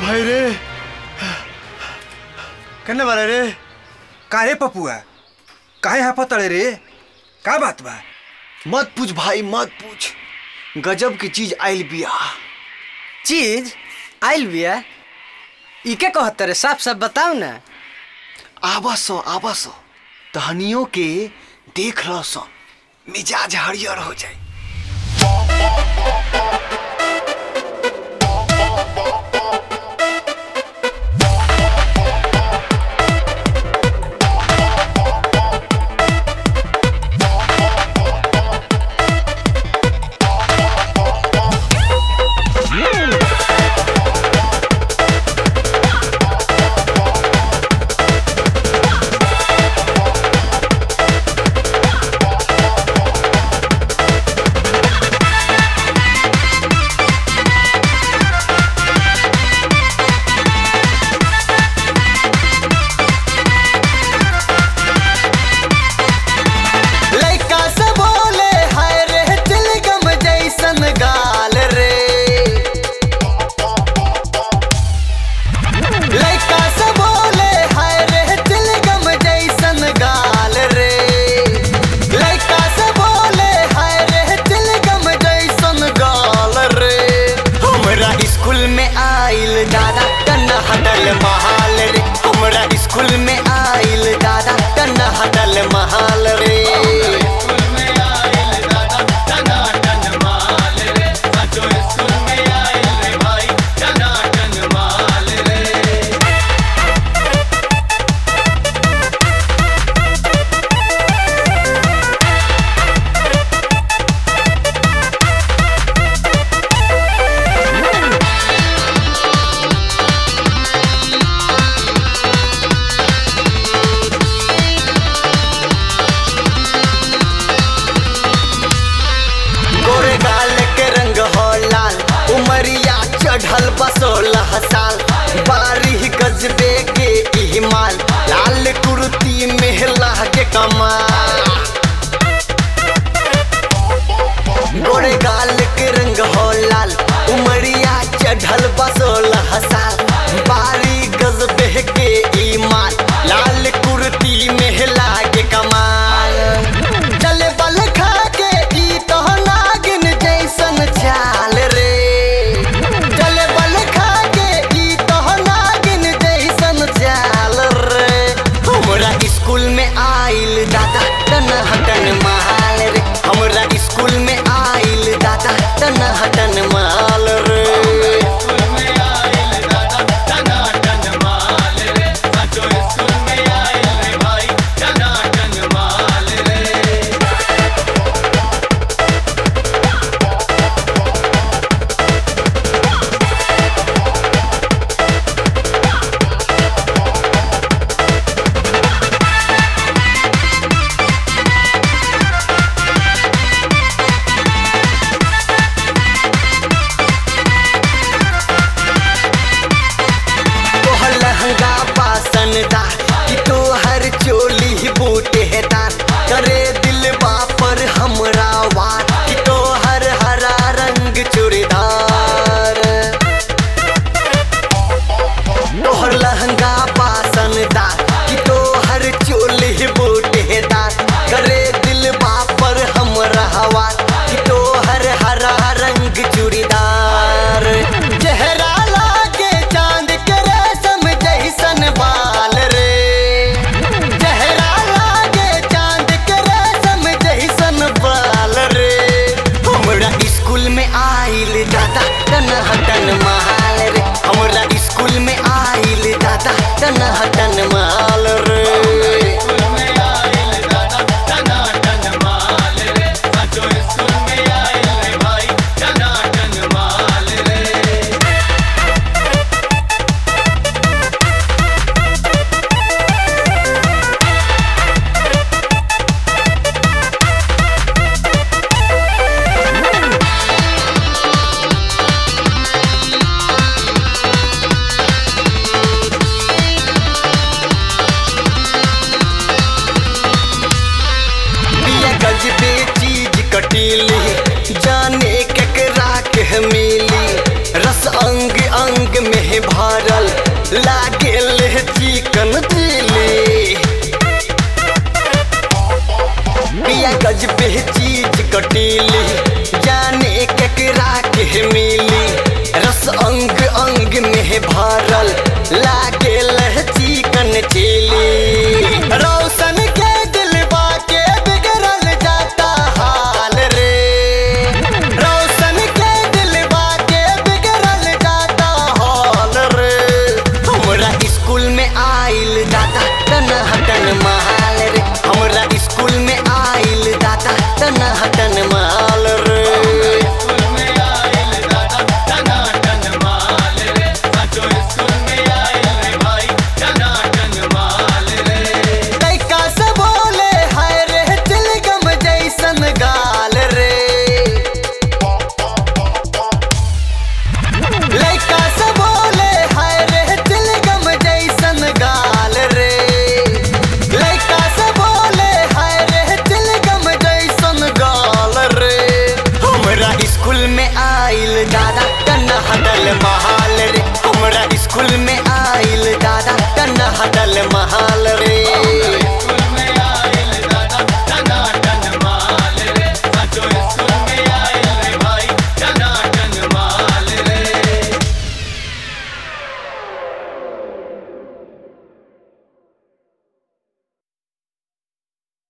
हाय रे कन्ने बारे रे का रे पपुआ काहे हाफतड़े रे का बात बा मत पूछ भाई मत पूछ गजब की चीज आइल बिया चीज आइल बिया इके कहत रे साफ साफ बताओ ना आवासो आवासो तहनियों के देख रह सो मिजाज हरियर हो जाए लइका से बोले हाय रे तिलगम जैसन गाल रे लइका से बोले हाय रे तिलगम जैसन गाल रे लइका से बोले हाय रे तिलगम जैसन गाल रे हमरा स्कूल में आइल दादा कन्ना हटल महाल रे हमरा स्कूल में आइल दादा कन्ना हटल महाल रे गोरे गाल के रंग हो लाल उमरिया चढ़ल बसोलह साल बारिह गजबे के इहमाल लाल कुर्ती मेहला के कमाल गोरे गाल के रंग हो लाल उमरिया चढ़ल बसोलह साल बारी गजबे के ईमान लाल कुर्ती मेहला के कमाल चले बल खा के ई तो नागिन जैसन चाल रे चले बल खा के ई तो नागिन जैसन चाल रे हमरा स्कूल में आइल दादा तन हटन माल रे हमरा स्कूल में आइल दादा तन हटन माल रे तोहर लहंगा पासन दा कि तोहर चोली बूटेदार करे दिल पर हमरा वार कि तोहर हरा रंग चूड़ीदार तोहर लहंगा पासन दा कि तोहर चोली बूटेदार करे दिल पर हमरा वार कि तोहर हरा रंग चूड़ीदार चेहरा लागे चांद के रेशम जैसन बाल रे चेहरा लागे चांद के रेशम जैसन बाल रे हमरा स्कूल में आइल दादा तन हटन माल रे हमरा स्कूल में आइल दादा तन हटन माल रे कटीली जाने केकरा के मिली रस रस अंग अंग में भरल लागे चिकन दिली पिया गजबे चीज कटीली जाने केकरा के मिली रस अंग अंग में भरल लागे चिकन चिली रोशन के दिलबा के बिगड़ल जाता हाल रे रोशन के दिलबा के बिगड़ल जाता हाल रे हमरा स्कूल में आइल दादा तना हटन माल रे हमरा स्कूल में आइल दादा तना हटन माल रे लइका से बोले हाय रे तिलगम जैसन गाल रे लइका से बोले हाय रे तिलगम जैसन गाल रे लइका से बोले हाय रे तिलगम जैसन गाल रे हमरा स्कूल में आइल दादा कन्ना हटल महाल रे हमरा स्कूल में आइल दादा कन्ना हटल महाल